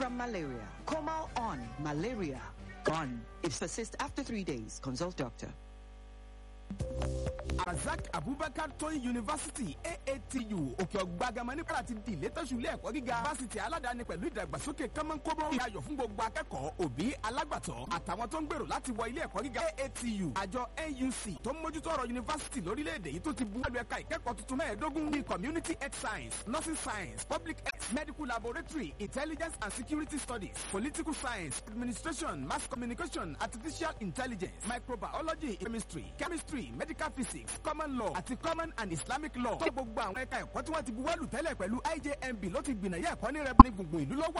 from malaria. Comal on malaria gone. If persists after three days, consult doctor. Razak Abubakar Tóyìn University AATU òkè ọ̀gbàgàmọ́ ní kọ́lá ti di ìlétọ́sù ilé ẹ̀kọ́ gíga fásitì aládàáni pẹ̀lú ìdàgbàsókè kọ́mọ́nkóbó ìyàyọ̀ fún gbogbo akẹ́kọ̀ọ́ òbí alágbàtọ́ àtàwọn tó ń gbèrò láti wọ ilé ẹ̀kọ́ gíga AATU àjọ NUC tó ń mójútó ọ̀rọ̀ yunifásitì lórílẹ̀‐èdè yìí tó ti bu ẹlú ẹ̀ka ìkẹ́kọ̀ọ́ tuntun mẹ́ẹ̀ẹ́dógún ní community health science nursing science public health medical laboratory intelligence and security studies political science administration mass communication artificial intelligence microbiology chemistry chemistry medical physics common law àti common and islamic law tó gbogbo àwọn ẹ̀ka ẹ̀kọ́ tí wọ́n ti buwọ́lù tẹ́lẹ̀ pẹ̀lú IJMB ló ti gbìnàyà ẹ̀kọ́ ní rẹ̀ ní gbùngbùn ìlú lọ́wọ́